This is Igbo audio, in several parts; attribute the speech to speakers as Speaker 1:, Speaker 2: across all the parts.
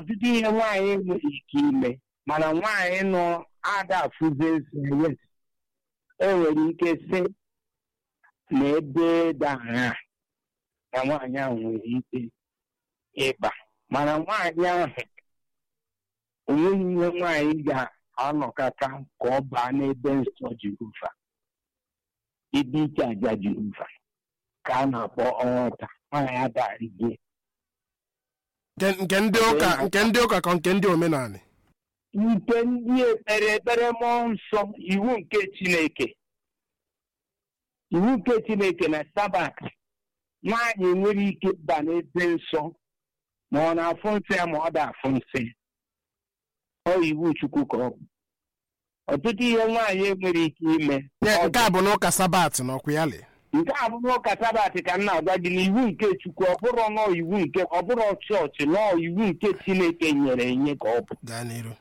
Speaker 1: ọtụtụ ihe nwaanyị nwere ike ime mana nwaanyị nọ ada afụzi nsọ yes o nwere ike sị na ebe dara na nwaanyị ahụ nwere ike ịba mana nwaanyị ahụ onweghị ihe nwaanyị ga-anọkọta ka ọ baa n'ebe nsọ Jehova ibe ike aja Jehova ka a na-akpọ ọnwụta nwaanyị adarịgie
Speaker 2: nke nke ndị ụka nke ndị ụka ka nke ndị omenala
Speaker 1: nke ndị ekpere ekpere mmụọ nsọ iwu nke Chineke iwu nke Chineke na sabat nwaanyị nwere ike ịba n'ebe nsọ ma ọ na-afụ nsọ ya ma ọ da-afụ nsọ ya ọ iwu Chukwu ka ọ bụ ọtụtụ ihe nwaanyị nwere ike ime
Speaker 2: Ya,
Speaker 1: ọ
Speaker 2: nke a bụ n'ụka sabat na ọkwa ya lee
Speaker 1: nke a bụrụ ụka sabat ka m na-agwa gị na iwu nke Chukwu ọ bụrụ nọ iwu nke ọ bụrụ chọọchị nọ iwu nke Chineke nyere enye ka ọ bụ
Speaker 2: gaa n'iru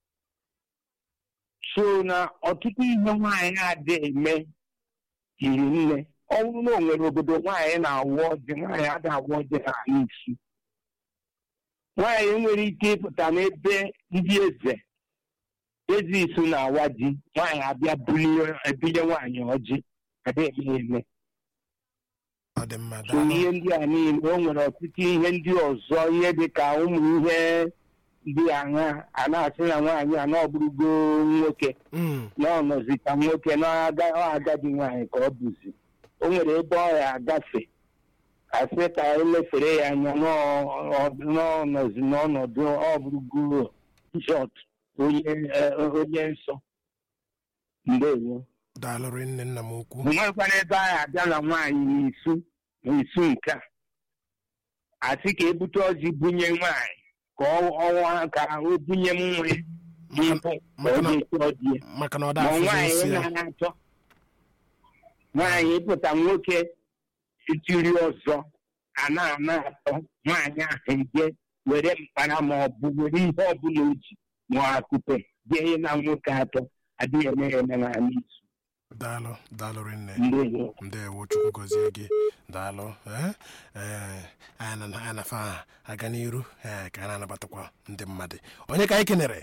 Speaker 1: so na ọtụtụ ihe nwaanyị adị eme hiri nne ọ bụrụ na o nwere obodo nwaanyị na-awụ ọjị nwaanyị ada awụ ọjị n'ala isi nwaanyị nwere ike ịpụta n'ebe ndị eze eze isu na-awa ji nwaanyị abịa bulie ebunye nwaanyị ọjị adịghị eme eme
Speaker 2: ọ dị mma
Speaker 1: so ihe ndị a niile o nwere ọtụtụ ihe ndị ọzọ ihe dị ka ụmụ ihe dị aṅa a na-asị na nwaanyị a na ọ bụrụgo nwoke
Speaker 2: Mm,
Speaker 1: na ọ nọzi ka nwoke na aga- ọ agadi nwaanyị ka ọ bụzi o nwere ebe ọ ya agafe asị ka elefere ya anya n'ọnọzi n'ọnọdụ ọ bụrụgo jọt onye eh, onye nsọ ndewo
Speaker 2: daalụrị nne nna m ukwu
Speaker 1: nwekwana ebe a abịa na nwaanyị n'isu n'isu nke a asị ka ebute ọjị bunye nwaanyị ka ọ- ọnwa ka o bunye nwa ya n'ihu ka ọ
Speaker 2: maka na-
Speaker 1: ga-esi ọdị ya
Speaker 2: maka na ọ
Speaker 1: ma
Speaker 2: da-afụzi
Speaker 1: nwaanyị
Speaker 2: nsị ya
Speaker 1: na-achọ nwaanyị ịpụta nwoke itiri ọzọ a na-ana atọ nwaanyị ahụ eje were mkpara ma ọ bụ were ihe ọbụla o ji ma akụpe jee na nwoke atọ adịghị eme ya eme n'ala izu
Speaker 2: daalụ daalụrị nne
Speaker 1: ndewo
Speaker 2: ndewo chukwu gọzie gị daalụ ee ee, anyị na- anyị na-afa aga n'iru ee ka anyị na-anabatakwa ndị mmadụ onye ka anyị kenere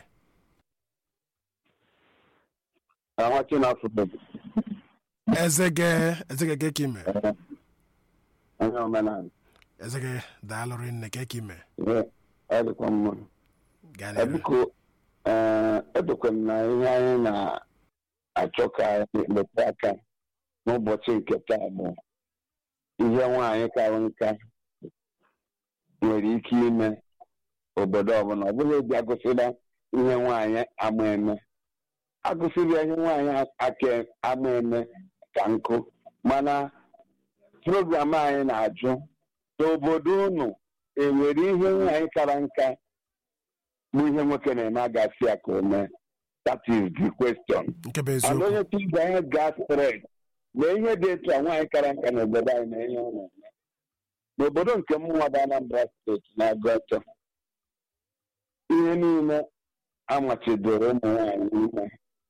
Speaker 3: Àwọn tí na fún mi.
Speaker 2: ezege ezege ke ka ime
Speaker 3: Onye omenala.
Speaker 2: ezege daalụrị nne ke ka ime
Speaker 3: Ihe ọ dịkwa mma.
Speaker 2: gaa
Speaker 3: Eh,
Speaker 2: n'iru
Speaker 3: Biko, eh, edokwe m na ihe anyị na-achọ ka anyị mepe aka n'ụbọchị nke taa bụ ihe nwaanyị kara nka nwere ike ime obodo ọbụla ọ bụla eji agụsịla ihe nwaanyị ama eme agụsịrị ihe nwaanyị aka ama eme ka nkụ mana program anyị na-ajụ n'obodo unu enwere ihe nwaanyị kara nka bụ ihe nwoke na-eme agasị ya ka o mee that is the question
Speaker 2: nke bụ
Speaker 3: and
Speaker 2: eziokwu
Speaker 3: onye tiga ihe gas thread na ihe dị etu a nwaanyị kara nka n'obodo anyị na ihe ọ na-eme n'obodo nke mụnwa bụ Anambra steeti na-agụ ọtọ ihe niile amachidoro ụmụ nwaanyị ime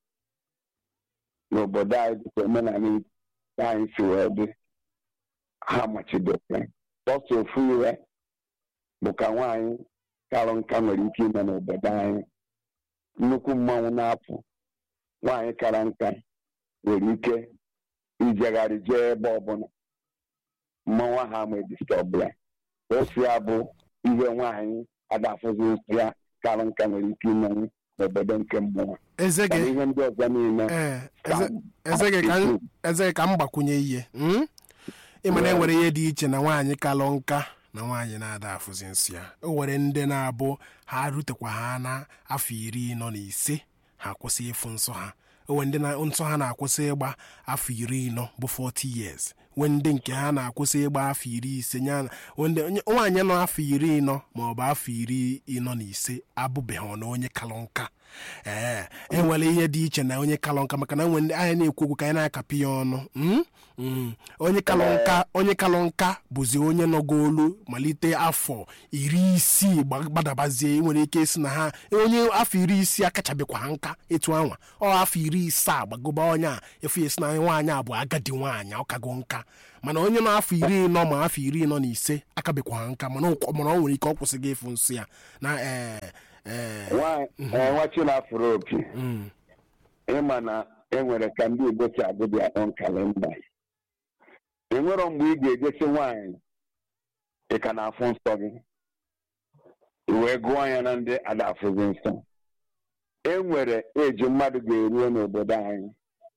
Speaker 3: n'obodo anyị dịka omenala anyị si wee dị ha machidoro ya sọsọ ofu iwe bụ ka nwaanyị karụ nka nwere ike ime n'obodo anyị nnukwu mmanwụ na-apụ nwaanyị kara nka nwere ike ijegharị jee ebe ọbụla mmanwụ ahụ ama edistọbụ ya osi ya bụ ihe nwaanyị adafụzi nsọ ya kara nka nwere ike imenwu n'obodo nke mmụọ
Speaker 2: ezege
Speaker 3: mana ihe ndị ọzọ niile
Speaker 2: ee eze- ezege ka m- ezege ka m gbakwunye ihe mm? ịma na enwere ihe dị iche na nwaanyị kalụ nka na nwaanyị na-ada afụzi nsị ya o nwere ndị na-abụ ha rutekwa ha na afọ iri nọ na ise ha kwụsị ịfụ nsọ ha o nwere ndị na nsọ ha na-akwụsị ịgba afọ iri nọ bụ 40 years nwee ndị nke ha na-akwụsị ịgba afọ iri ise nya na nwee ndị- onye- nwaanyị nọ afọ iri nọ ma ọ bụ afọ iri ịnọ na ise abụbeghị na onye kalụ nka ee enwere ihe dị iche na onye kalụ nka maka na nwere ndị anyị na-ekwu okwu ka anyị na-akapị ya ọnụ mm? Mm. onye kalụ nka onye kalụ nka bụzi onye nọgolu malite afọ iri isii gba- gbadabazie nwere ike isi na ha onye afọ iri isii akachabekwa ha nka etu anwa ọ afọ iri isaa gbagoba onye a efu esi na nwaanyị a bụ agadi nwaanyị ọ kago nka mana onye nọ afọ iri ịnọ ma afọ iri ịnọ na ise akabekwa ha nka mana ọ mana ọ nwere ike ọ kwụsịghị ịfụ nsị ya na ee ee
Speaker 3: Nwa- eh, nwa chinafụrụ opi
Speaker 2: mm,
Speaker 3: ịma na enwere ka ndị igbo si agụ dị akpọ nkalenda enwero mgbe ị ga-ejesi nwaanyị ị ka na-afụ nsọ gị i wee gụọ ya na ndị ada afụzi nsọ enwere eji mmadụ ga-eruo n'obodo anyị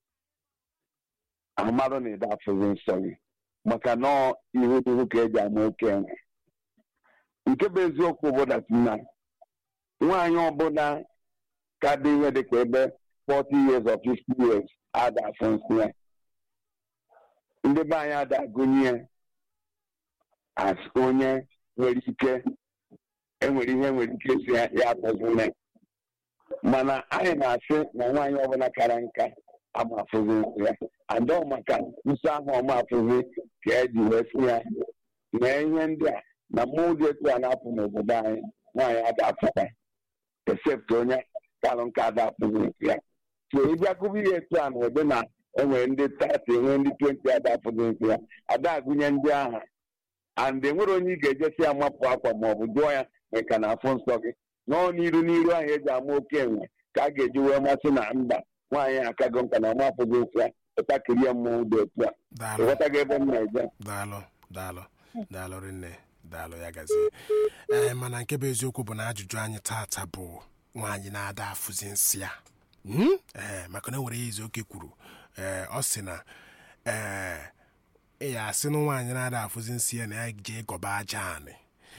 Speaker 3: amadụ na ịda afụzi nsọ gị maka na ọ ihu ihu ka eji ama oke enwe nke bụ eziokwu bụ dat na nwaanyị ọbụla ka dị ihe dịka ebe 40 years or 50 years ada afọ nsọ ya ndị be anyị ada agụnye ya as onye nwere ike enwere ihe nwere ike si ya ya akpọzine mana anyị na-asị na nwaanyị ọbụla kara nka ama afụzi nsọ ya adọ maka nsọ ahụ ọma afụzi ka eji wee sị ya mee ihe ndị a na mmụọ dị etu a na-apụ n'obodo anyị nwaanyị ada afụta except onye karụ nka ada afụzi nsọ ya so ịbịa kụba ihe etu a na ụdị na enwere ndị tati enwere ndị twenti ada afụzi nsọ ya ada agụnye ndị aha and enwere onye ị ga-ejesi ya mapụ akwa ma ọ bụ jụọ ya ma ka na afụ nsọ gị nọọ n'iru n'iru ahụ eji ama oke enwe ka a ga-eji wee masị na mba nwaanyị akago nka na ọma afụzi nsọ ya ụtakịrị ya mmụọ dị otu a
Speaker 2: daalụ
Speaker 3: ịghọtago ebe m na-eje
Speaker 2: daalụ daalụ daalụ rinne daalụ ya gazie ee mana nke bụ eziokwu bụ na ajụjụ anyị taata bụ nwaanyị na-ada afụzi nsị ya Mm? ee maka na enwere ya izu oke kwuru ee ọ sị na ee ị ya asị na nwaanyị na-ada afụzi nsị ya na ya jee gọba aja anị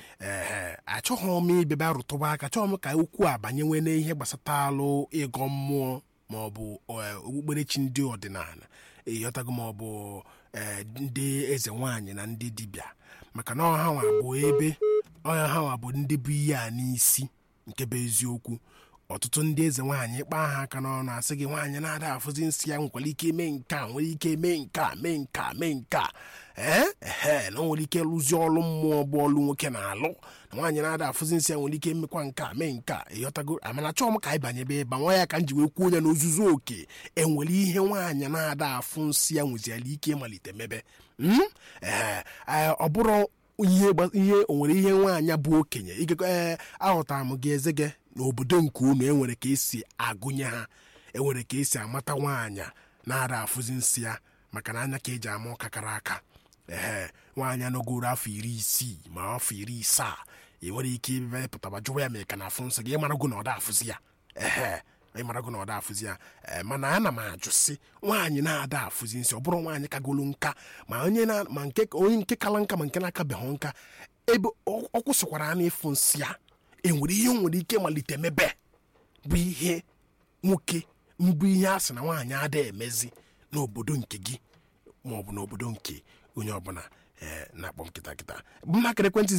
Speaker 2: ee achọghị m ibebe rụtụba aka chọọ m ka ukwu a banyewe n'ihe gbasatalụ ịgọ mmụọ ma ọ bụ eh, okpukperechi ndị ọdịnala ịghọtago ma ọ bụ eh, ndị eze nwaanyị na ndị dibịa maka na ọha nwa bụ ebe ọha ha nwa bụ ndị bụ ihe a n'isi nke bụ eziokwu ọtụtụ ndị eze nwaanyị kpaa ha aka n'ọnụ asị gị nwaanyị na-ada afụzi nsị ya nwekwara ike eme nke a nwere ike eme nke a mee nke a mee nke a ee ehe na o nwere ike lụzie ọlụ mmụọ bụ ọlụ nwoke na-alụ na nwaanyị na-ada afụzi nsị ya nwere ike emekwa nke a mee nke a ịghọtago amana chọọ m ka anyị banyebe ebe a, nwa ya ka m ji wee kwuo ya n'ozuzu oke enwere ihe nwaanyị na-ada afụ nsị ya nweziala ike ịmalite mebe Mm? ee ee, ọ bụrụ ihe gba- ihe o nwere ihe nwaanyị bụ okenye igekọ ee aghọtara m gị eze gị n'obodo nke unu enwere ka esi agụnye ha enwere ka esi amata nwaanyị na-ada afụzi nsị ya maka na anya ka eji ama ọka kara aka ee nwaanyị anọgoro afọ iri isii ma afọ iri isaa ị nwere ike ibe pụtaba jụwa ya ma ị ka na-afụ nsọ gị ịmarago na ọ da afụzi ya ehe ịmarago na ọ da afụzi ya ee mana ana m ajụ sị nwaanyị na-ada afụzi nsị ọ bụrụ nwaanyị kagolo nka ma onye na ma nke onye nke kala nka ma nke na-akabeghị nka ebe ọ ọ kwụsịkwara a na-ịfụ nsị ya enwere ihe o nwere ike malite mebe bụ ihe nwoke mbụ ihe a sị na nwaanyị ada emezi n'obodo nke gị ma ọ bụ n'obodo nke onye ọbụla ee na-akpọ nkịta nkịta mmakịrị ekwentị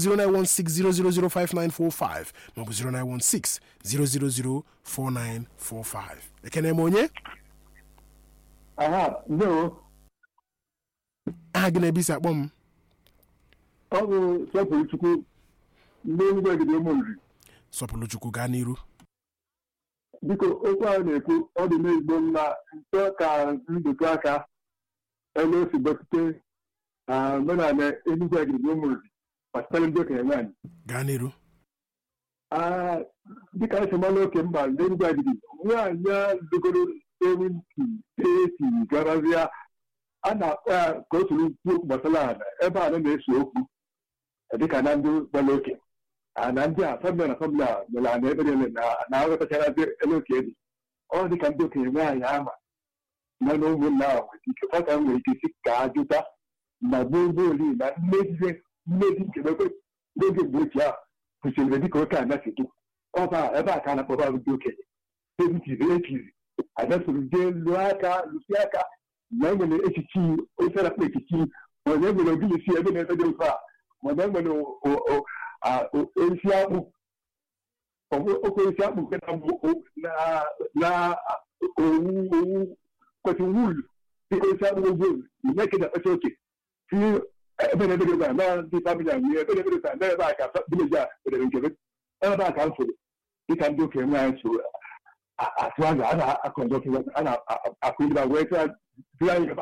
Speaker 2: 09160005945 maọbụ 09160004945 ekene m onye
Speaker 4: aha ndewo
Speaker 2: aha gị na-ebisi akpọ m
Speaker 4: ọ bụ sọpụrụ chukwu ndị enugwu egide ụmụ nri
Speaker 2: sọpụrụ chukwu gaa n'iru
Speaker 4: biko okwu ahụ na-ekwu ọ dị n'ezigbo mma nso ka ndụtụ aka ebe o si gbapute na omenala enugwu egide ụmụ nri gbasara ndị okenye nwaanyị
Speaker 2: gaa n'iru
Speaker 4: Ah, dịka anyị si mara oke mba ndị enugwu egide nwaanyị a lụgoro ewuntị esi garazia a na-akpọ ya ka o soro kwuo okwu gbasara ala ebe a na-ese okwu dịka na ndị gbara oke a na ndị a famịlị na famịlị a mere ana ebe niile na- na aghọtachara ebe ele oke dị ọ dịka ndị okenye nwaanyị ama na na ụmụnna ahụ nwere ike fata nwere ike si ka ajụta na gbogboli na mmezi mmezi nkebekwe n'oge mgbe ochie ahụ kwụsịrị dịka oke anya si dị ọba ebe a ka a na-akpọba ndị okenye ebitiri ekiri ada soro jee lụọ aka lụsi aka na enwere echichi ofe na-akpọ echichi mana enwere ogilisi ebe na-ebe dị ofe a mana enwere o- o- o- a- o- osisi akpụ oke osisi akpụ nke na-abụ o- na- na owu owu kwesịrị wulu dịka osisi akpụ ozu ime ka na-akpacha oke si ebe na-ebe dị ofe a na ndị famili a nwunye ebe na-ebe dị ofe a na ebe a ka vileji a bedere nke ebe a ka m fụrụ dịka ndị okenye nwaanyị so atụ anya a na-akọndọtụ a na-akụ ndị wee tụọ anyị gaba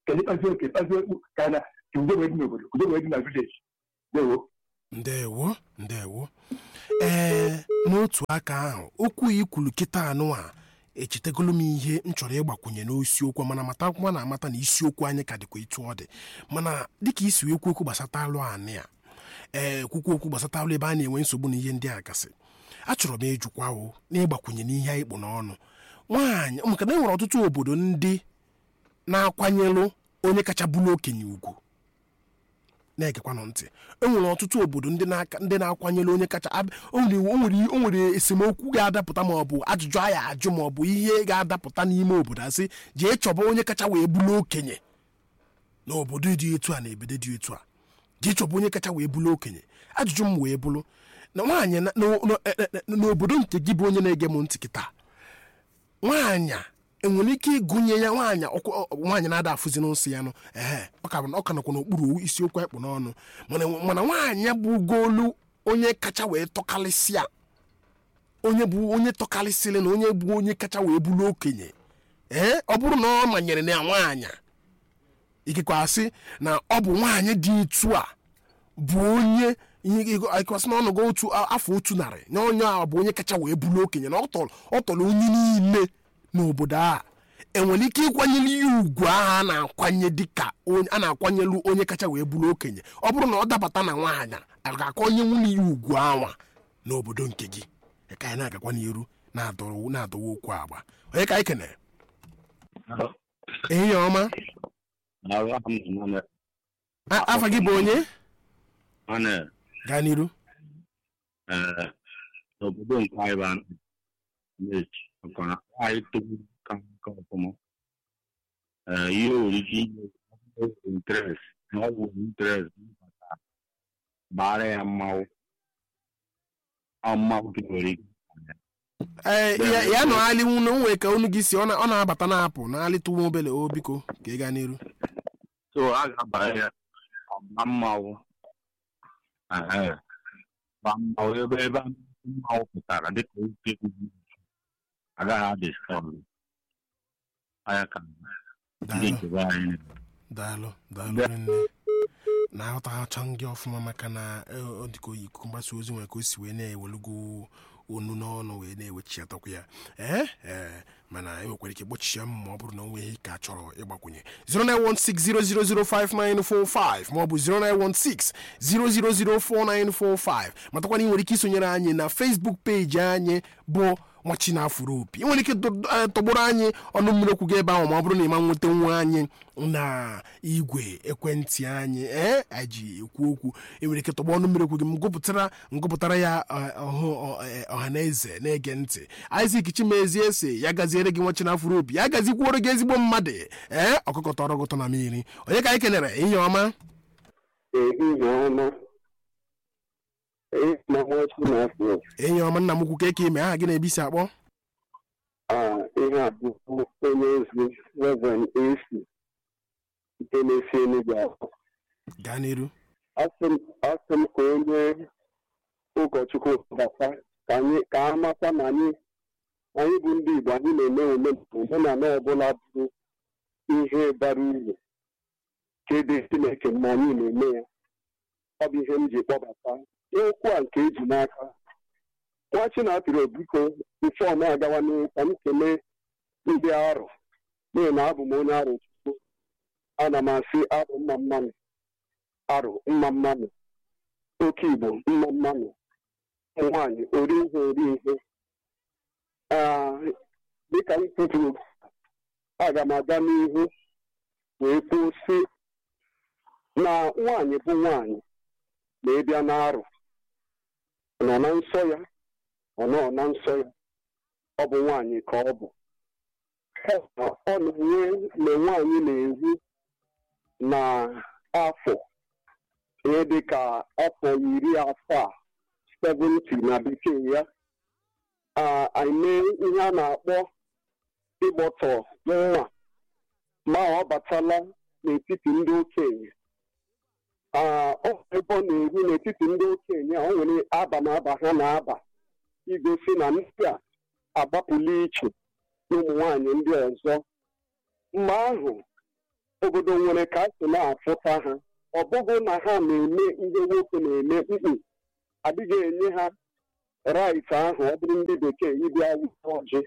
Speaker 4: kedu kpazi oke kpazi okpu ka na ka udo wee dị n'obodo udo wee dị na vileji dewo
Speaker 2: ndewo ndewo ee n'otu aka ahụ okwu i kwuru kịta anụ a echetegolo m ihe m chọrọ ịgbakwunye n'isiokwu mana matakwa na amata na isiokwu anyị ka dịkwa etu ọ dị mana dịka isi wee kwu okwu gbasata alụ anị a ee kwukwu okwu gbasata alụ ebe a na-enwe nsogbu na ihe ndị a gasị achọrọ m ịjụkwa o na ịgbakwunye n'ihe anyị kpụ n'ọnụ nwaanyị maka na e nwere ọtụtụ obodo ndị na-akwanyelụ onye kacha bụrụ okenye ugwu na-egekwanụ ntị e nwere ọtụtụ obodo ndị na-aka ndị na-akwanyere onye kacha ab- o nwere o nwere o nwere esemokwu ga-adapụta ma ọ bụ ajụjụ a ya ajụ ma ọ bụ ihe ga-adapụta n'ime obodo asị jee chọba onye kacha wee bụrụ okenye n'obodo dị etu a na ebedo dị etu a jee chọba onye kacha wee bụrụ okenye ajụjụ m wee bụrụ na nwaanyị na- na- na- e- e- e- n'obodo nke gị bụ onye na-ege m ntị kịta nwaanyị a enwere ike ịgụnye ya nwaanyị ọkụ- ọ- nwaanyị na-ada afụzi n'ụsị ya nụ ehe ọ ka bụ na- ọ ka nọkwa n'okpuru isiokwu ekpụ n'ọnụ mana mana nwaanyị bụ ugolu onye kacha wee tọkalịsịa onye bụ onye tọkalịsịrị na onye bụ onye kacha wee bụrụ okenye ee ọ bụrụ na ọ manyere na nwaanyị ikekwe asị na ọ bụ nwaanyị dị etu a bụ onye ihe ịkwasị na ọnụgo otu afọ otu narị na onye a bụ onye kacha wee bụrụ okenye na ọ tọrọ ọ tọrọ onye niile n'obodo a enwere ike ịkwanyere ya ugwu ahụ a na-akwanye dịka onye- a na-akwanyelu onye kacha wee bụrụ okenye ọ bụrụ na ọ dabata na nwaanyị a ga-akọ onye nwunye ya ugwu anwa n'obodo nke gị ka anyị na-agakwa n'iru na-adọrọ na-adọwa okwu agba onye ka anyị kenere ehihie ọma A- afa gị bụ onye
Speaker 5: Mana
Speaker 2: gaa n'iru
Speaker 5: eh, n'obodo nke anyị bụ na-echi maka na anyị togbu ka nke ọfụma Eh, ihe nwere ike inye interest na ọ bụ interest mbata gbara ya mmanwụ ọ mmanwụ gị nwere ike
Speaker 2: ee ya ya nọ alịnwu na onwe ka unu gị si ọ na- ọ na-abata na-apụ na alịtụ nwa obele o biko ka ị gaa n'iru
Speaker 5: so a ga-abara ya ọgba mmanwụ Ehe. gba mmanwụ ebe ebe mmanwụ pụtara dịka oke ugwu agaghị adị strọng anya ka ndị
Speaker 2: daalụ
Speaker 5: nchebe anyị
Speaker 2: daalụ daalụ nne na-aghọtacha gị ọfụma maka na e, ọ dịka oyi ikuku mgbasa ozi nwere ka o si wee na-ewelugo onu n'ọnụ wee na-ewechiatakwa ya ee ee mana e nwekwara ike gbochie m ma ọ bụrụ na o nweghị ka a chọrọ ịgbakwunye 09160005945 maọbụ 09160004945 matakwana ị nwere ike isonyere anyị na Facebook peji anyị bụ nwachi na afụrụ opi ị nwere ike tọ- eh, tọgbọrọ anyị ọnụ mmiri okwu gị ebe ahụ ma ọ bụrụ na ị ma nweta nwa anyị na igwe ekwentị anyị ee anyị ji ekwu okwu ị nwere ike tọgbọ ọnụ mmiri okwu gị m gụpụtara ngụpụtara ya eh, ọhụ ọha na eze na-ege ntị Isaac Chimezie si ya gaziere gị nwachi na afụrụ opi ya gazikwuoro gị ezigbo mmadụ ee ọkụkọ tọrọ gụtọ na mmiri onye ka anyị kelere ihe ọma
Speaker 3: ehihie ọma ehihie ọma chi na-afọ
Speaker 2: enyi ọma nna m ukwu ka eke ime aha gị na-ebisi akpọ
Speaker 3: a ihe a bụ onye ozi reverend esi nke na-esi enugwu ahụ
Speaker 2: gaa n'iru
Speaker 3: asị m asị m ka onye ụkọchukwu bata ka anyị ka a mata na anyị anyị bụ ndị igbo anyị na-eme ome- omenala ọbụla bụ ihe bara uru kede chineke mma anyị na-eme ya ọ bụ ihe m ji kpọbata okwu a nke eji n'aka nwa chinapịrị biko bifọ m agawa n'ihu ka m kelee ndị arụ n'ihi na abụ m onye arụ chukwu ana m asị abụ mma mmanụ arụ mma mmanụ oke igbo mma mmanụ ụmụ nwaanyị ori ihe ori ihe Ah, dịka m kwupụrụ aga m aga n'ihu wee kwuo sị na nwaanyị bụ nwaanyị ma ị bịa n'arụ ọ nọ na nsọ ya ọ nọ na nsọ ya ọ bụ nwaanyị ka ọ bụ ọ na-enwe mgbe nwaanyị na-eru na afọ ihe dị ka afọ iri afọ a 70 na bekee ya ah, anyị mee ihe a na-akpọ ịgbọtọ nwa ma ọ batala n'etiti ndị okenye Ah, ọ bụ ebe ọ na-eru n'etiti ndị okenye a, o nwere aba na aba ha na-aba igosi na ndị a agbapụla iche n'ụmụ nwanyị ndị ọzọ mgbe ahụ obodo nwere ka a si na-afụta ha ọ bụghị na ha na-eme ihe nwoke na-eme mkpu adịghị enye ha rait ahụ ọ bụrụ ndị bekee ịbịa wụta ọjị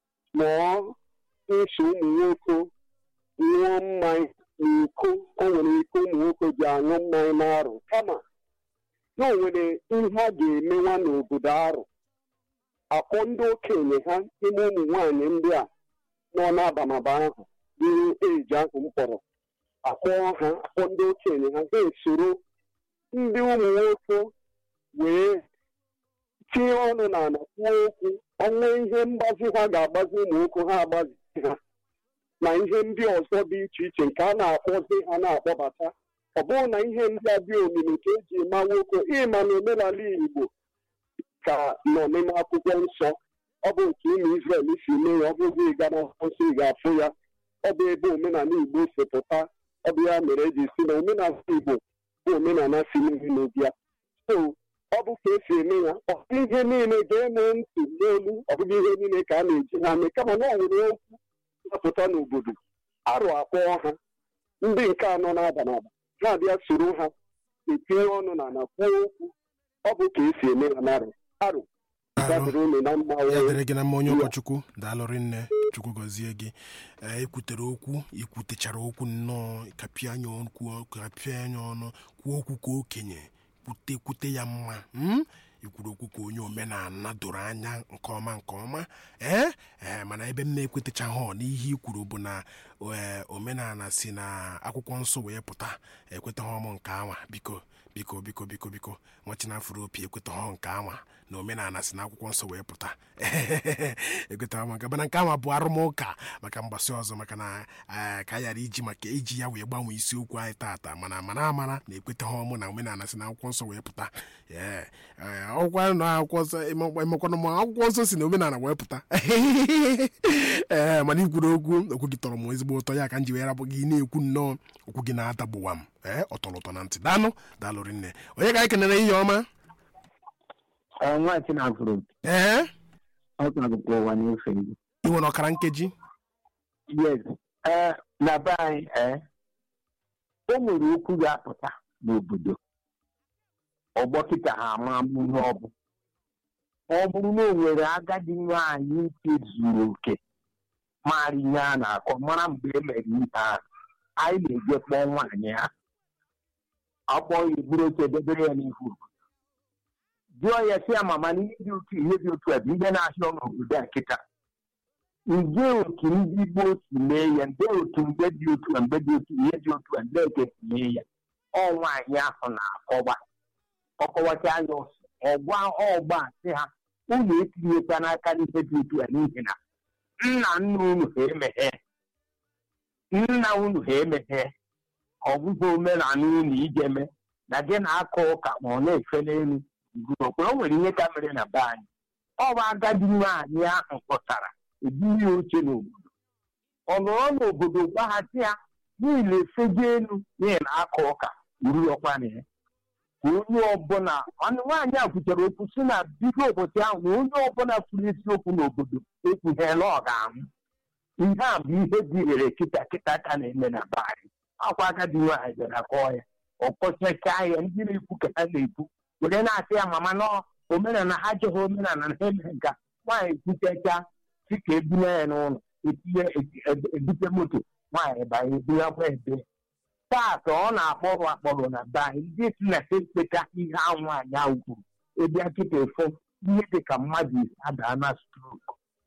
Speaker 3: mụọ nso ụmụ nwoke ṅụọ mmanya na iko o nwere iko ụmụ nwoke ji aṅụ mmanya n'arụ kama na o nwere ihe a ga-emenwa n'obodo arụ akpọ ndị okenye ha ime ụmụ nwaanyị ndị a nọ n'abamaba ahụ dịrị eji ahụ mkpọrọ akpọ ha akpọ ndị okenye ha ga-esoro ndị ụmụ nwoke wee tinye ọnụ n'ala kwuo okwu ọnwa ihe mgbazi ha ga-agbazi ụmụ nwoke ha agbazi ha na ihe ndị ọzọ dị iche iche nke a na-akpọzi ha na-akpọbata ọ bụrụ na ihe ndị a dị omimi ka eji ma nwoke ịma na omenala Igbo ka nọ n'ime akwụkwọ nsọ ọ bụ nke ụmụ Izrel si mee ya ọ bụghị ịga n'akwụkwọ nsọ ị ga-afụ ya ọ bụ ebe omenala Igbo si pụta ọ bụ ya mere eji si na omenala Igbo bụ omenala si n'ihu n'obịa so ọ bụ ka esi eme ya ọ bụ ihe niile ga-eme ntị n'elu ọ bụghị ihe niile ka a na-eji ha mee kama na ọ nwere okwu napụta n'obodo arụ akpọọ ha ndị nke anọ na-aba n'aba ha abịa soro ha etinye ọnụ na na kwuo okwu ọ bụ ka esi eme ya n'arụ arụ
Speaker 2: Daalụ.
Speaker 3: dabere unu na mma
Speaker 2: ya
Speaker 3: wee
Speaker 2: dịrị gị na mma onye ụkọchukwu daalụrị nne chukwu gọzie gị ee ekwutere okwu ikwutechara okwu nnọọ kapịa anya okwu kapịa anya ọnụ kwuo okwu ka okenye kwute kwute ya mma mm? ikwuru okwu ka onye omenala doro anya nke ọma nke ọma ee ee mana ebe m na-ekwetechaghị n'ihe i kwuru bụ na ee, omenala si na akwụkwọ nsọ wee pụta ekwetaghị ọmụ nke anwa biko biko biko biko biko nwachinafụrụ opi ekwetaghị nke anwa na omenala si na akwụkwọ nsọ wee pụta ekwetaghị ọmụ nke mana nke anwa bụ arụmụka maka mgbasị ọzọ maka na ee, ka a ghara iji maka iji ya wee gbanwee isiokwu anyị tata mana mara amara na ekwetaghị ọmụ na omenala si na akwụkwọ nsọ wee pụta ee ee, ọgwụkwa na akwụkwọ nsọ emekwana ma akwụkwọ nsọ si na omenala wee pụta ee mana ikwuru okwu okwu gị tọrọ m ezigbo ụtọ ya ka m ji wee rapụ gị na-ekwu nnọọ okwu gị na-adagbuwa m ee ọ tọrọ ụtọ na ntị danụ daalụ rinne onye ka anyị kenere ihe ọma
Speaker 1: nwa Chinafụrụ
Speaker 2: ee
Speaker 1: ọ na-agụkwa ụwa n'efe gị
Speaker 2: ị nwere ọkara nkeji
Speaker 1: yes ee na be anyị ee o nwere okwu ga-apụta n'obodo ọgbọ kịta ha ama ama ihe ọ bụ ọ bụrụ na o nwere agadi nwaanyị nke zuru oke mara ihe a na-akọ mara mgbe e mere ihe ahụ anyị na-eje kpọọ nwaanyị ha akpọ ya eburu oche debere ya n'ihu jụọ ya sị ya mama na ihe dị otu ihe dị otu a bụ ihe na-ahịa n'obodo a kịta nje otu ndị gboo si mee ya nde otu mgbe dị otu a mgbe dị otu ihe dị otu a ndị eke si mee ya ọ nwaanyị ahụ na-akọwa ọkọwacha anya ọsọ ọgwa ọgba sị ha unu etinyekwa n'aka n'ihe dị otu a n'ihi na nna nna unu ha emeghe nna unu ha emeghe ọ bụghị omenala unu ijeme na gị na-akọ ụka ma ọ na-efe n'elu okporo o nwere ihe ka mere na be anyị ọ bụ agadi nwaanyị ahụ pụtara ebunye oche n'obodo ọ nọrọ n'obodo gbaghachi ya niile efego elu n'ihi na aka ụka uru ọkwana ya ka onye ọbụla ọnụ nwaanyị a kwuchara okwu si na bido ụbọchị ahụ na onye ọbụla kwuru eziokwu n'obodo ekwughela ọ ga-anwụ ihe a bụ ihe dị ire kịta kịta ka na-eme na be anyị akwa agadi nwaanyị bịara kọọ ya ọ kpọchachaa ya ndị na-ekwu ka ha na-ekwu were na-asị ya mama nọ omenala ha jụghị omenala na ha emere nka nwaanyị kwuchacha si ka ebunye ya n'ụlọ etinye ebute moto nwaanyị banye ebunyekwa ebe taata ọ na-akpọrọ akpọrọ na be anyị ndị si na ekpeta ihe ahụ nwaanyị ahụ kwuru ebe nkịta efo ihe dị ka mmadụ ise adaa na strok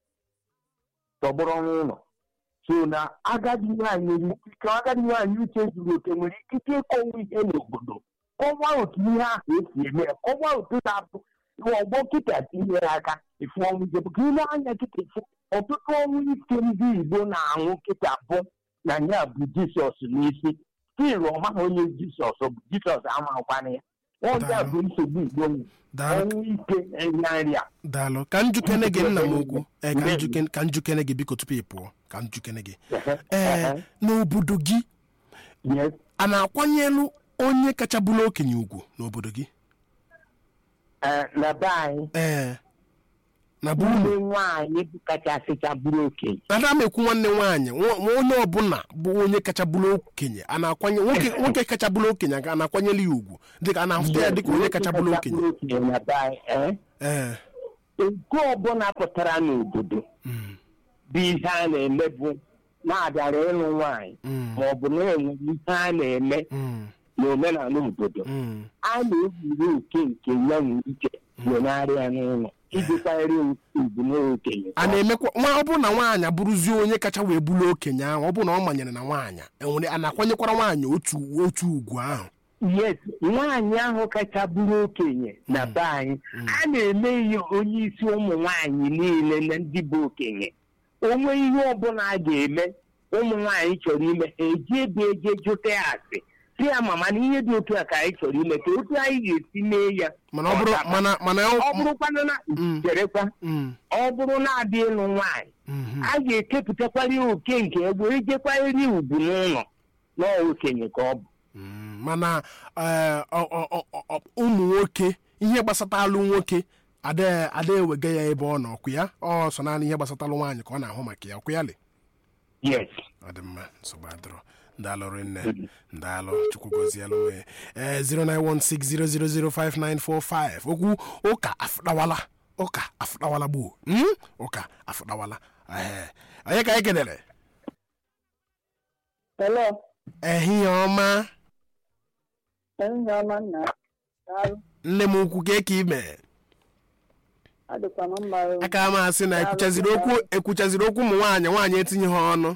Speaker 1: tọgbọrọ n'ụlọ so na agadi nwaanyị nwere ike agadi nwaanyị uche zuru oke nwere ikike ịkọwa ihe n'obodo kọwaa otu ihe ahụ esi eme ya kọwaa otu na-abụ ọgbọ kịta tinyere aka efu ọnwụ ike ka ile anya kịta efu ọtụtụ ọnwụ ike ndị igbo na-anwụ kịta bụ na ya bụ jisọs n'isi stil ọmaghị onye jisọs bụ jisọs amakwana ya ọja bụ nsogbu igbo nwere
Speaker 2: daalụ
Speaker 1: ọnwụ ike enye nri a
Speaker 2: daalụ ka njukene gị nna m okwu ee ka njukene ka njukene gị biko tupu ị pụọ ka njukene gị ee n'obodo gị
Speaker 1: yes
Speaker 2: a na-akwanyelu onye kacha bụrụ okenye ugwu n'obodo gị
Speaker 1: eh, na be anyị
Speaker 2: ee na bụ
Speaker 1: nne
Speaker 2: unu
Speaker 1: nwaanyị bụ kachasịcha bụrụ okenye
Speaker 2: ada m ekwu nwanne nwaanyị nwa- nwa onye ọbụla bụ onye kacha bụrụ okenye a na-akwanye nwoke nwoke kacha bụrụ okenye a na-akwanyere ya ugwu dịka a na-ahụta ya dịka onye kacha bụrụ okenye
Speaker 1: okenye na be anyị eh?
Speaker 2: ee
Speaker 1: ego ọbụla pụtara n'obodo
Speaker 2: mm,
Speaker 1: bụ ihe a na-eme bụ na-abịara ịlụ nwaanyị
Speaker 2: mm,
Speaker 1: ma ọ bụ na enwere ihe a na-eme
Speaker 2: mm,
Speaker 1: n'omenala obodo
Speaker 2: mm.
Speaker 1: a na-ewuru oke nke ya nwere ike wenarịa n'ụlọ iji kwanyere ugwu n'okenye
Speaker 2: a na-emekwa nwa ọ bụrụ na nwaanyị abụrụzie onye kacha wee bụrụ okenye ahụ ọ bụrụ na ọ manyere na nwaanyị enwere a na-akwanyekwara nwaanyị otu otu ugwu ahụ
Speaker 1: yes nwaanyị ahụ kacha bụrụ okenye na be anyị a na-eme ihe onye isi ụmụ nwaanyị niile na ndị bụ okenye onwe ihe ọbụla a ga-eme ụmụ nwaanyị chọrọ ime ha eji ebe eje jụta ya asị si ya mama na ihe dị otu a ka anyị chọrọ ime ka otu anyị ga-esi mee ya
Speaker 2: mana ọ bụrụ mana mana
Speaker 1: ọ
Speaker 2: ọ-
Speaker 1: bụrụkwanụ na
Speaker 2: Mm.
Speaker 1: cherekwa
Speaker 2: Mm,
Speaker 1: ọ bụrụ na-abịa ịlụ nwaanyị
Speaker 2: mhm.
Speaker 1: a ga-ekepụtakwara ya oke nke egbe ejekwanyere ugwu n'ụlọ na ọ okenye ka ọ bụ
Speaker 2: Mm, mana ee, ọ- ọ- ọ- ọ- ọ- ụmụ nwoke ihe gbasatalụ nwoke ada ada ewega ya ebe ọ nọ ọkụ ya ọ so naanị ihe gbasatalụ nwaanyị ka ọ na-ahụ maka ya ọkụ ya le
Speaker 1: yes
Speaker 2: ọ dị mma nsogbu adịrọ ndalụ rinne ndalụ chukwu gozielụ nwee ee 09160005945 okwu ụka afụdawala ụka afụdawala gboo Mm? ụka afụdawala ee onye ka anyị kedere
Speaker 6: Hello,
Speaker 2: ehihie ọma
Speaker 6: ehihie ọma nna. Daalụ.
Speaker 2: nne m ukwu ka eke ime
Speaker 6: Adịkwa m mma o.
Speaker 2: aka m asị na ekwuchaziri okwu ekwuchaziri okwu ụmụ nwaanyị nwaanyị etinye ha ọnụ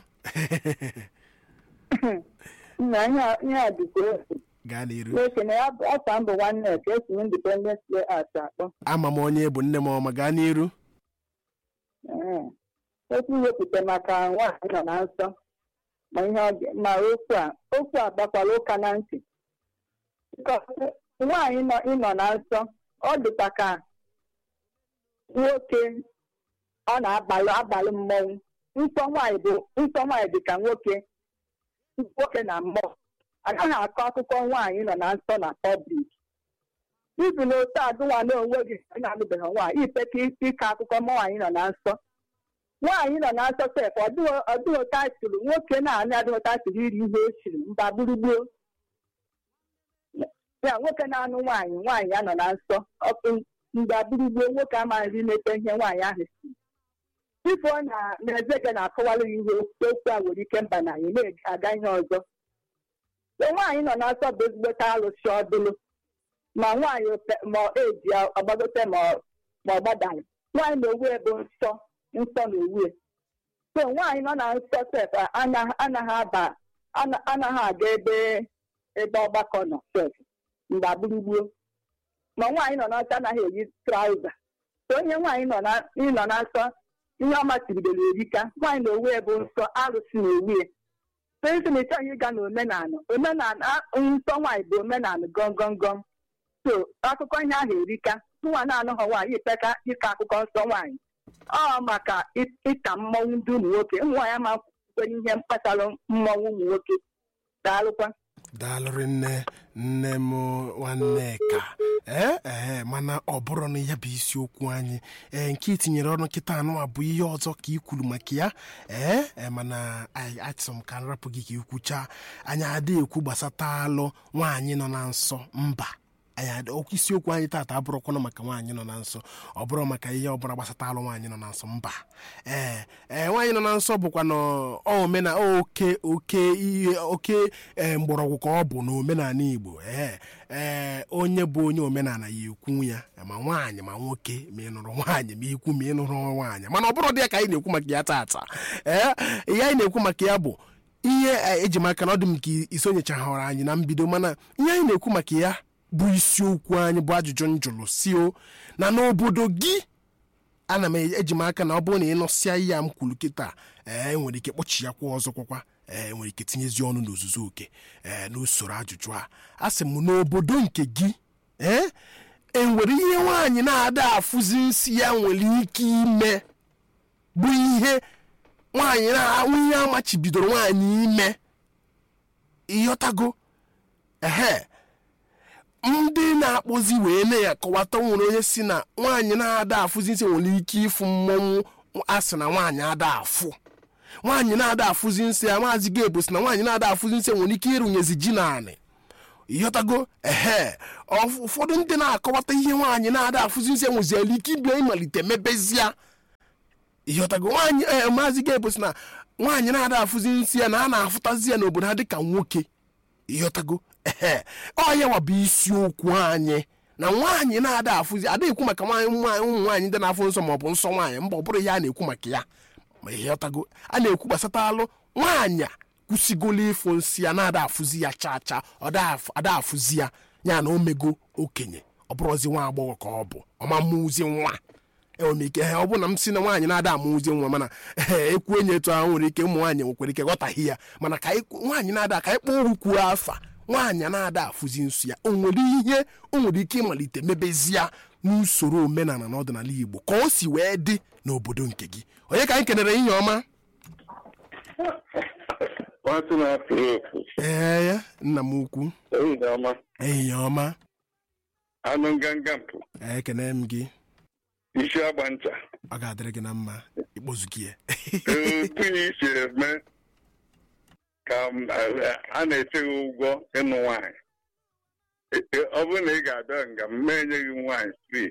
Speaker 6: Nna ihe a- ihe a dịkwa otu.
Speaker 2: gaa n'iru
Speaker 6: N'oke na ya bụ ọkwa mbụ nwanne ka esi Independence Day Art akpọ.
Speaker 2: ama m onye bụ nne m ọma gaa n'iru
Speaker 6: Ee. Okwu iwepụta maka nwaanyị nọ na nsọ. Ma ihe ọ ga- ma okwu a okwu a gbakwara ụka na ntị. Because Nwaanyị nọ ịnọ na nsọ ọ dịkwa ka nwoke ọ na-abalị abalị mmọnwụ. Nsọ nwaanyị bụ nsọ nwaanyị dị ka nwoke nwoke na mmụọ agaghị akọ akụkọ nwaanyị nọ na nsọ na pọblik ibi na otu agụnwa na onwe gị ị na-alụbeghị nwaanyị ipeka ike akụkọ nwaanyị nọ na nsọ nwaanyị nọ na nsọ sef ọdịghị taịtụl nwoke na-anị adịghị taịtụl iri ihe o chiri mba gburugburu ya nwoke na-anụ nwaanyị nwaanyị ya nọ na nsọ ọkụ mgbe gburugburu nwoke amaghị imete ihe nwaanyị ahụ si ifo na na-ezege na-akọwara ya ihe okwu a nwere ike mba na anyị na-aga ihe ọzọ so nwaanyị nọ na nsọ bụ ezigbote alụsị ọdụlụ ma nwaanyị ope- ma eji ọgbagote ma ọ- ma ọ gbadaghị nwaanyị na owu ebe nsọ nsọ na owu so nwaanyị nọ na nsọ sef anaghị anaghị aba ana- anaghị aga ebe ebe ọgbakọ nọ sef mgbe gburugburu ma nwaanyị nọ na nsọ anaghị eyi trauza so onye nwaanyị nọ na ịnọ na nsọ ihe ọ machibidoro erika nwaanyị na owu ebe nsọ arụsị na owu Prince na ịchọghị ịga n'omenala omenala nsọ nwaanyị bụ omenala gọngọngọm so akụkọ ihe ahụ erika nwa na-anụghọ nwaanyị ipeka ịka akụkọ nsọ nwaanyị ọ maka ị- ịka mmọnwụ ndị ụmụ nwoke ụmụ nwaanyị ama kwenye ihe mkpatara mmọnwụ ụmụ nwoke daalụkwa
Speaker 2: daalụrị nne nne m nwanneka ee ee mana ọ bụrụ na ya bụ isiokwu anyị ee nke itinyere ọnụ kịta anụ a bụ ihe ọzọ ka i kwuru maka ya ee ee mana anyị achọrọ m ka nrapụ gị ka ikwucha anyị adịghị ekwu gbasata alụ nwaanyị nọ na nsọ mba anyị adị okwu isiokwu anyị taata abụrụkwana maka nwaanyị nọ na nsọ ọ bụrụ maka ihe ọbụla gbasata alụ nwaanyị nọ na nsọ mba ee ee nwaanyị nọ na nsọ bụkwa na omena oke oke ihe oke ee mgbọrọgwụ ka ọ bụ na omenala igbo ee ee onye bụ onye omenala ya ekwu ya ma nwaanyị ma nwoke ma ị nụrụ nwaanyị ma ikwu ma ị nụrụ nwaanyị mana ọ bụrụ dị ya ka anyị na-ekwu maka ya taata ee ihe anyị na-ekwu maka ya bụ ihe eh, eji maka na ọ dị m ka isonyechahụrụ anyị na mbido mana ihe anyị na-ekwu maka ya bụ isiokwu anyị bụ ajụjụ njụrụ si o na n'obodo gị ana m eji m aka na ọ bụrụ na ị nụsịa ihe a m kwuru kịta ee nwere ike kpọchi ya kwa ọzọ kwakwa ee nwere ike tinyezi ọnụ n'ozuzu oke ee n'usoro ajụjụ a a sị m n'obodo nke gị ee enwere ihe nwaanyị na-ada afụzi nsị ya nwere ike ime bụ ihe nwaanyị na ihe amachibidoro nwaanyị ime ịghọtago ehe ndị na-akpọzi wee na ya kọwata nwere onye si na nwaanyị na-ada afụzi nsị nwere ike ịfụ mmọnwụ a sị na nwaanyị ada afụ nwaanyị na-ada afụzi nsị ya maazị gebo si na nwaanyị na-ada afụzi nsị nwere ike ịrụnyezi ji naanị ịghọtago ehe ọf- ụfọdụ ndị na-akọwata ihe nwaanyị na-ada afụzi nsị nweziela ike ịbịa ịmalite mebezia ịghọtago nwaanyị ee maazị gebo si na nwaanyị na-ada afụzi nsị ya na a na-afụtazi ya n'obodo ha dịka nwoke ịghọtago ehe ọ ya wa bụ isiokwu anyị na nwaanyị na-ada afụzi ada ekwu maka nwaanyị nwaanyị ụmụ nwaanyị ndị na-afụ nsọ maọbụ nsọ nwaanyị mba ọ bụrụ ihe a na-ekwu maka ya ma ịghọtago a na-ekwu gbasata alụ nwaanyị a kwụsịgolo ịfụ nsị ya na-ada afụzi ya chaa chaa ọ da afụ- ada afụzi ya ya na omego okenye ọ bụrụzi nwa agbọghọ ka ọ bụ ọma mmụzi nwa enwere m ike ọ bụ na m si na nwaanyị na-ada amụzi nwa mana ee ekwu enye etu ahụ nwere ike ụmụ nwaanyị nwekwara ike ghọtaghị ya mana ka anyị kwu- nwaanyị na-ada ka anyị kpọọ okwu kwuo afa nwaanyị na-ada afụzi nsọ ya o nwere ihe o nwere ike ịmalite mebezia n'usoro omenala na ọdịnala igbo ka o si wee dị n'obodo nke gị onye ka anyị kenere ihe ọma
Speaker 3: nwatụ na-afụ efu
Speaker 2: ee ya nna m ukwu
Speaker 3: ehihie ọma
Speaker 2: ehihie ọma
Speaker 3: anụ nganga mpụ
Speaker 2: ekene m gị
Speaker 3: isi agba ncha
Speaker 2: ọ ga-adịrị gị na mma ikpozuki ya
Speaker 3: otu ya isi eme ka m- a na-eche gị ụgwọ ịnụ nwaanyị E- e- ọ bụrụ na ị ga-abịa nga m enye gị nwaanyị free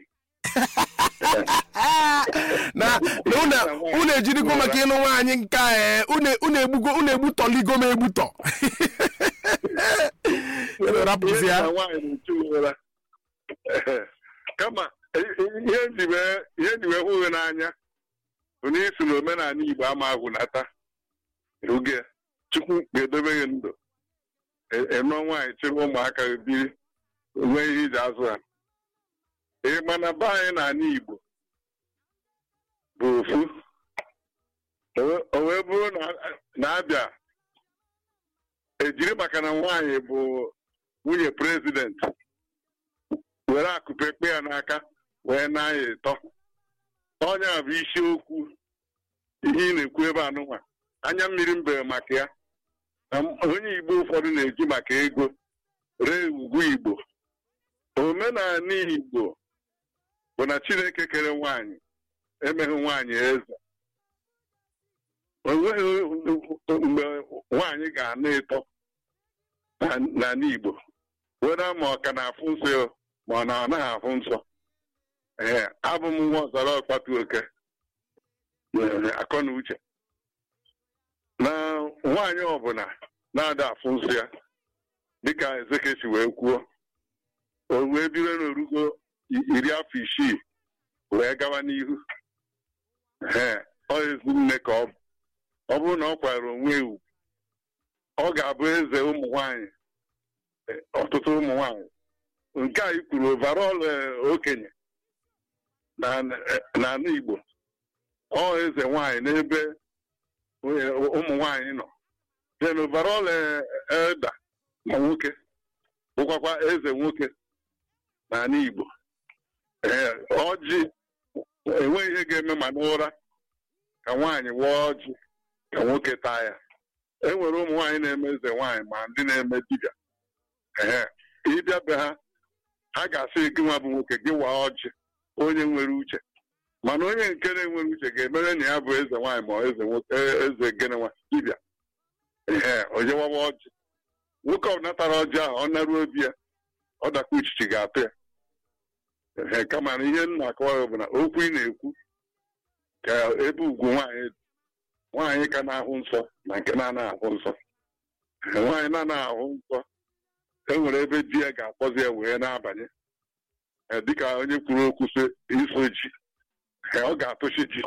Speaker 2: na na unu unu ejirigo maka ịnụ nwaanyị nke a ee, unu unu egbugo unu egbutọligo m egbutọ Unu rapụzi ya
Speaker 3: Ihe na nwaanyị na-echu ụra kama i- i- ihe nji wee ihe nji wee hụ gị n'anya bụ na isi na omenala Igbo ama agwụnata oge Chukwu ga-edobe gị ndụ E- ịnụọ nwaanyị chịrị ụmụaka gị biri nwee ihe iji azụ ha ị ma na be anyị n'ala Igbo bụ ofu O wee- o wee bụrụ na- na-abịa ejiri maka na nwaanyị bụ nwunye prezidenti were akụpe kpe ya n'aka wee na-anya ịtọ onye a bụ isiokwu ihe ị na-ekwu ebe anụnwa anya mmiri mbere maka ya na m- onye igbo ụfọdụ na-eji maka ego ree ugwu igbo omenala igbo bụ na chineke kere nwaanyị emeghị nwaanyị eze o nweghị mgbe nwaanyị ga-ana ịtọ na- n'ala igbo were ma ọ ka na-afụ nsọ ya ma ọ na ọ naghị afụ nsọ ee abụ m nwa ọzara ọkpatu oke ee, akọ na uche na nwaanyị ọbụla na-ada afụ nsọ ya dịka ezeke si wee kwuo o wee biro n'orugo i- iri afọ isii wee gawa n'ihu ee ọ ezi nne ka ọ bụ ọ bụrụ na ọ kwara onwe ya ugwu ọ ga-abụ eze ụmụ nwanyị eh, ọtụtụ ụmụ nwanyị nke a ikwuru overall eh, okenye na eh, n'ala Igbo ọ eze nwanyị n'ebe eh, ụmụ nwanyị nọ then overall eh, elder ma nwoke bụkwakwa eze nwoke n'ala Igbo ee ọjị enweghị ihe ga-eme ma n'ụra ka nwaanyị wụọ ọjị ka nwoke taa ya e nwere ụmụ nwaanyị na-eme eze nwaanyị ma ndị na-eme dibịa ee ịbịa be ha ha ga-asị gị nwa bụ nwoke gị waa ọjị onye nwere uche mana onye nke na-enwere uche ga-emere na ya bụ eze nwaanyị ma eze nwoke e- eze gịnị nwa dibịa ee onye wawa ọjị nwoke ọ natara ọjị ahụ ọ naruo obi ya ọ dakwa uchichi ga-atụ ya ee kama na ihe m na-akọwa bụ na okwu ị na-ekwu ka ebe ugwu nwaanyị dị. nwaanyị ka na-ahụ nsọ na nke na-anaghị ahụ nsọ Ee, nwaanyị na-anaghị ahụ nsọ e nwere ebe di ya ga-akpọzi ya wee na-abanye Ee, dịka onye kwuru okwu sị iso ji Ee, ọ ga-atụchi ji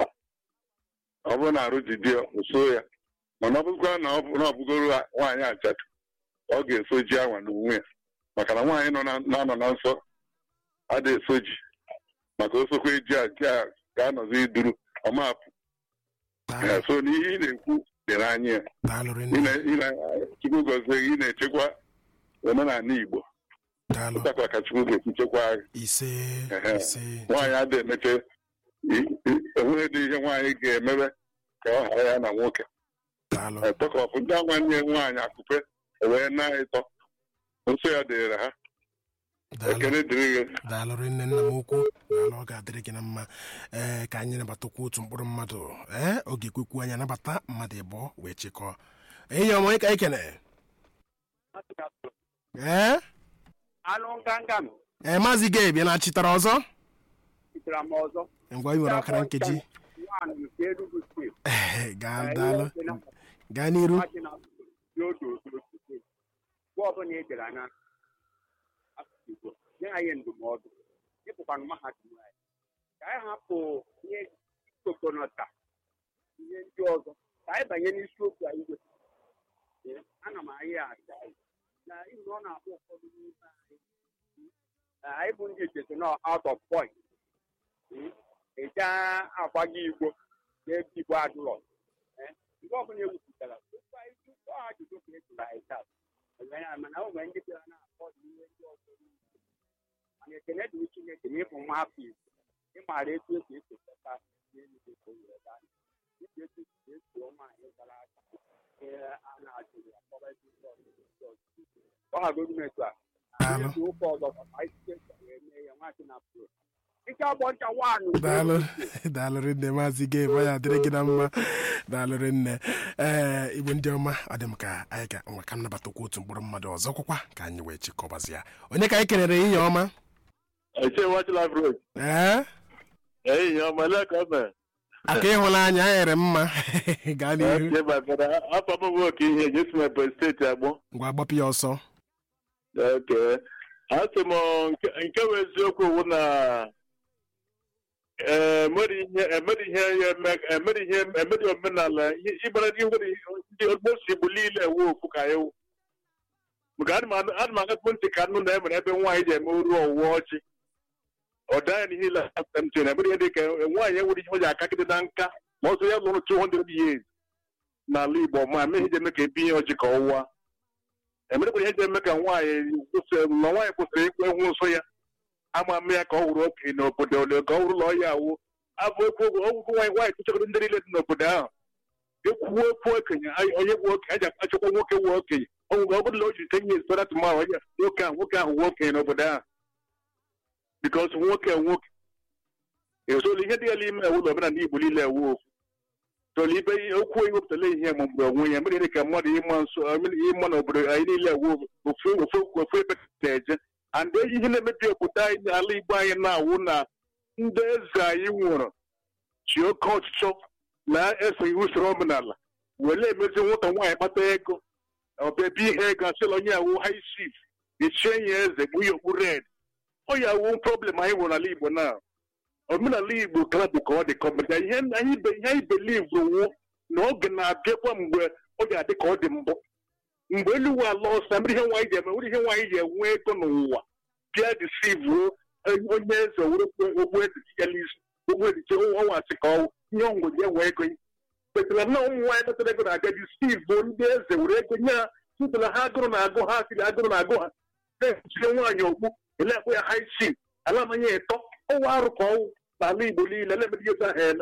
Speaker 3: ọ bụrụ na arụ ji di ya o so ya mana ọ bụrụkwa na ọ bụ- na ọ bụgoro nwaanyị ajadu ọ ga-eso ji anwa n'onwe ya maka na nwaanyị nọ na- na-anọ na nsọ ada eso ji maka osokwe ji a ji a ga-anọzi iduru ọmapụ Ee, so n'ihe ị na-ekwu dị n'anya ya
Speaker 2: daalụrị
Speaker 3: Ị
Speaker 2: nne
Speaker 3: na- ị na- Chukwu gọzie gị ị na-echekwa omenala Igbo
Speaker 2: daalụ
Speaker 3: ụtakwa ka Chukwu ga-esi chekwaa gị
Speaker 2: ise
Speaker 3: Ehe.
Speaker 2: ise
Speaker 3: nwaanyị adị emeche i- i- enweghị dị ihe nwaanyị ga-emebe ka ọ ghara ya na nwoke
Speaker 2: daalụ
Speaker 3: etọkọpụ ndị nwanne nwaanyị akụpe wee na-ịtọ nsọ ya dịrị ha
Speaker 2: daalụ
Speaker 7: ekene dịrị gị
Speaker 2: daalụ rinne nna m ukwu daalụ ọ ga-adịrị gị na mma ee ka anyị nabatakwa otu mkpụrụ mmadụ ee oge ekwekwu anyị anabata mmadụ ịbụọ wee chịkọọ enyi ọma ịka ikene ee
Speaker 1: anụ nganga m
Speaker 2: ee maazị gabe na-achịtara ọzọ
Speaker 1: sitere m ọzọ
Speaker 2: ngwa ị nwere ọkara nkeji
Speaker 1: nwaanyị nke Enugu steeti
Speaker 2: ee gaa daalụ gaa n'iru
Speaker 1: mmadụ na dị otu otu otu steeti mgbe ọbụla ị dara na asụsụ Igbo nye anyị ndụmọdụ ịpụkwanụ mahadum anyị ka anyị hapụ ihe kokonọta ihe ndị ọzọ ka anyị banye n'isiokwu anyị wetara Ee, ana m anyị aja na ihi na ọ na-akpọ ụfọdụ n'ime anyị Ee, anyị bụ ndị echete nọ out of point ịja agbago igbo n'ebe igbo adụrọ Ee, mgbe ọbụla ewupụtara tupu anyị tupu ajụjụ ka e jụrụ anyị taa Ee, mana o nwere ndị bịara na-akpọ ihe ndị ọzọ niile. mana ekene dịrị chineke na ịbụ nwa afọ igbo ịmaara etu esi ekekọta ihe niile ka o were gaa dịka etu esi esuo nwaanyị gara aga ee a na-ajụrụ ya kpọrọ ebe ndị ọzọ ndị ọzọ ọ hagodu m etu a
Speaker 2: Daalụ.
Speaker 1: Anyị ụka ọzọ ka anyị site wee mee ya nwaanyị na pụrụ ike ọgbọ ncha nwaanyị
Speaker 2: daalụ daalụ rinne maazị gabe ọ ya adịrị gị na mma daalụ rinne ee igbo ndị ọma ọ dị m ka anyị ga nwa ka m nabatakwa otu mkpụrụ mmadụ ọzọ kwakwa ka anyị wee chịkọbazi ya onye ka anyị kelere ihe ọma
Speaker 7: eche wachila road
Speaker 2: ee
Speaker 7: ehihie ọma lekọme
Speaker 2: aka ịhụnanya anyị ghere mma gaa n'ihu
Speaker 7: eche babara afọ m bụ oke ihe jesu mebe steeti agbọ
Speaker 2: ngwa gbapụ ya ọsọ
Speaker 7: oke asị m nke nke bụ eziokwu wụ na emere ihe emere ihe ya eme emere ihe emere omenala ihe- ịgbara ihe nwere ndị ogbosi igbo niile ewu okwu ka ewu maka ana m anụ- ana m agatụ ntị ka nụ na emere ebe nwaanyị ji eme oru ọwụwa ọchị ọ daa n'ihe ile ntị na emere ihe dị ka nwaanyị enwere ihe o ji akagide na nka ma ọsọ ya lụrụ 200 years n'ala igbo ma mee ihe ji eme ka ebi ihe ọjị ka ọwụwa emerekwara ihe ji eme ka nwaanyị kwụsị- ma nwaanyị kwụsịrị ikwu ehwu nsọ ya ama ama ya ka ọ hụrụ okenye n'obodo ole ka ọ hụrụ ụlọ ya awụ abụ ekwu ọgwụgwụ nwaanyị nwaanyị tụchagoro ndị niile dị n'obodo ahụ ekwuo ekwu okenye anyị- onye bụ okenye a ji achọkwa nwoke wụ okenye ọgwụgwụ ọ bụrụ na o jiri tenye ezigbo atụmahụ onye nwoke ahụ nwoke ahụ wụ okenye n'obodo ahụ bikos nwoke nwoke esolu ihe dị ya n'ime ewu na omenala igbo niile ewu okwu tolu ibe ihe okwu ewepụtala ihe ma mgbe onwe ya mere ka mmadụ ịma nso ịma n'obodo anyị niile ewu ofu ofu ofu ebe na-eje and ihe na-emebi obodo anyị n'ala igbo anyị na-awụ na ndị eze anyị nwụrụ chi oke ọchịchọ na-esoghị usoro omenala were emezi nwata nwaanyị kpata ego ọbịabi ihe ego asịla onye awụ high chief echie ya eze bụ ya okpu red ọ ya awụ problem anyị nwere n'ala igbo na omenala igbo kara bụ ka ọ dị kọmeda ihe anyị be- ihe anyị believe wụ na oge na-abịakwa mgbe ọ ga-adị ka ọ dị mbụ mgbe elu ụwa ala ọsọ mere ihe nwaanyị ji eme nwere ihe nwaanyị ji enwe ego n'ụwa bịa disivuo onye eze were ogbu eze ya n'isi ogbu eze ọnwa asị ka ọwụ ihe ọngwụ ji enwe ego kpetara na ụmụ nwaanyị kpetara ego na-abịa disivuo ndị eze were ego nye ha tụtara ha agụrụ na agụ ha siri agụrụ na agụ ha na-ejide nwaanyị okpu elekwa ya high chief ala manya ịtọ ọnwa arụ ka ọwụ n'ala igbo niile na-emebi ihe ahụ eme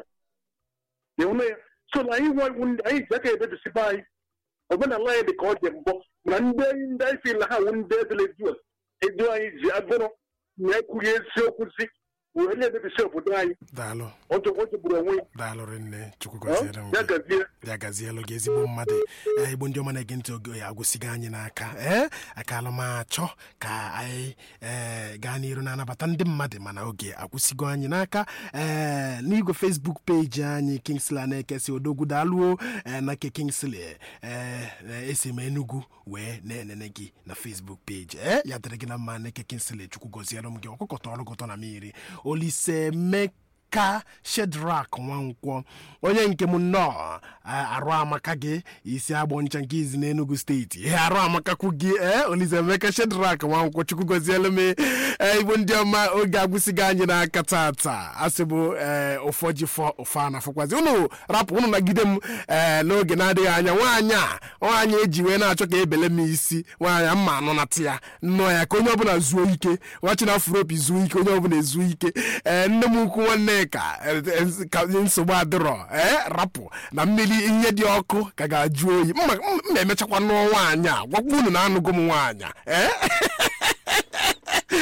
Speaker 7: ịhụna ya so na anyị nwa iwu ndị anyị ji aka ebebisibe anyị omenala anyị dị ka ọ dị mbọ na ndị ndị anyị si na ha wụ ndị ezeleju edu anyị ji agụrụ na ekwughị eziokwu si wee na-emebisi obodo anyị
Speaker 2: daalụ
Speaker 7: ọ jọ- ọ jọgburu onwe ya
Speaker 2: daalụ rinne chukwu
Speaker 7: Ọ?
Speaker 2: gọziere m
Speaker 7: ya
Speaker 2: gị.
Speaker 7: gazie
Speaker 2: ya gazielu gị ezigbo mmadụ ee igbo ndị ọma na-ege ntị oge ya agwụsịgo anyị n'aka ee akala m achọ ka anyị ee gaa n'iru na-anabata ndị mmadụ mana oge agwụsịgo anyị n'aka ee n'igwe fesbuk peji anyị kingsley na-ekesi odogwu daalụo ee na nke kingsley ee esi m enugwu wee na-enene gị na fesbuk peji ee ya dịrị gị na mma na eke kingsley chukwu gọziere m gị ọkụkọta ọrụ gụtọ na mmiri olise mek ka shedrak nwankwọ onye nke m nnọọ a- arụ amaka gị isi agbọ ncha nke izi n'enugu steeti ihe arụ amakakwu gị ee olisaemeka shedrak nwankwọ chukwu gozielu m ee igbo ndị ọma oge agwụsịgo anyị n'aka tata asị bụ ee ụfọ ji fọ ụfọ a na-afọkwazi unu rapụ unu nagide m ee n'oge na-adịghị anya nwaanyị a nwaanyị eji wee na-achọ ka ebele m isi nwaanyị mma anụnata ya nnọọ ya ka onye ọbụla zuo ike nwachi na afropi zuo ike onye ọbụla ezuo ike ee nne m ukwu nwanne ka e- e- ka nsogbu adịrọ ee rapụ na mmiri ihe dị ọkụ ka ga-ajụ oyi mma mma emechakwa nụọ nwaanyị a gwakwa unu na anụgo m nwaanyị a ee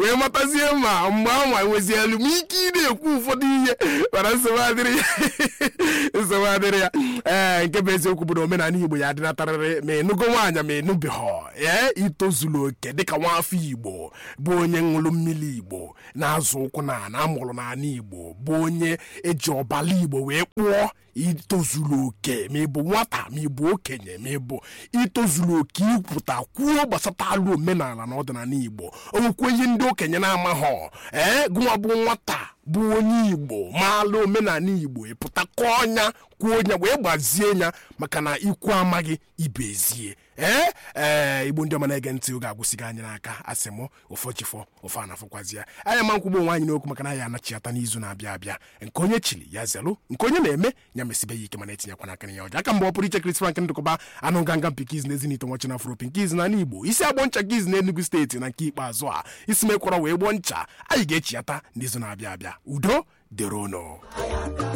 Speaker 2: wee matazie ma mgbe anwa nwezielu m ike ị na-ekwu ụfọdụ ihe mana nsogbu adịrị ya nsogbu adịrị ya ee nke bụ eziokwu bụ na omenala igbo ya adịnatarịrị ma ịnụgo nwaanyị ma ịnụbeghọ ee itozulu oke dịka nwaafọ igbo bụ onye ṅụrụ mmiri igbo na-azụ ụkwụ na na amụrụ n'ala igbo bụ onye eji ọbala igbo wee kpụọ itozuru oke ma ịbụ nwata ma ịbụ okenye ma ịbụ itozuru oke ikwuta kwuo gbasata alụ omenala na ọdịnala igbo onwekwe ihe ndị okenye na-amaghọ ee gụnwa bụ nwata bụ onye igbo maala omenala igbo ịpụta kọọ ọnya kwuo ọnya wee gbazie ya maka na ikwu amaghị ibezie ee ee igbo ndị ọma na-ege ntị oge agwụsịghị anyị n'aka asị m ụfọchifọ ofe anafọkwazi ya anya ma nkwugbo onwe anyị n'okwu maka na ya anachiata n'izu na-abịa abịa nke onye chiri ya zelụ nke onye na-eme ya mesibe ya ike mana etinyekwana aka ya ọja aka mgbe ọ pụrụ iche Chris Frank ndụkọba anụ nganga mpikiz na ezinite nwachi na afro pinkiz na igbo isi agbọ ncha giz na enugu steeti na nke ikpeazụ a isi mekwọrọ wee gbọọ ncha anyị ga-echiata n'izu na-abịa abịa udo dịrono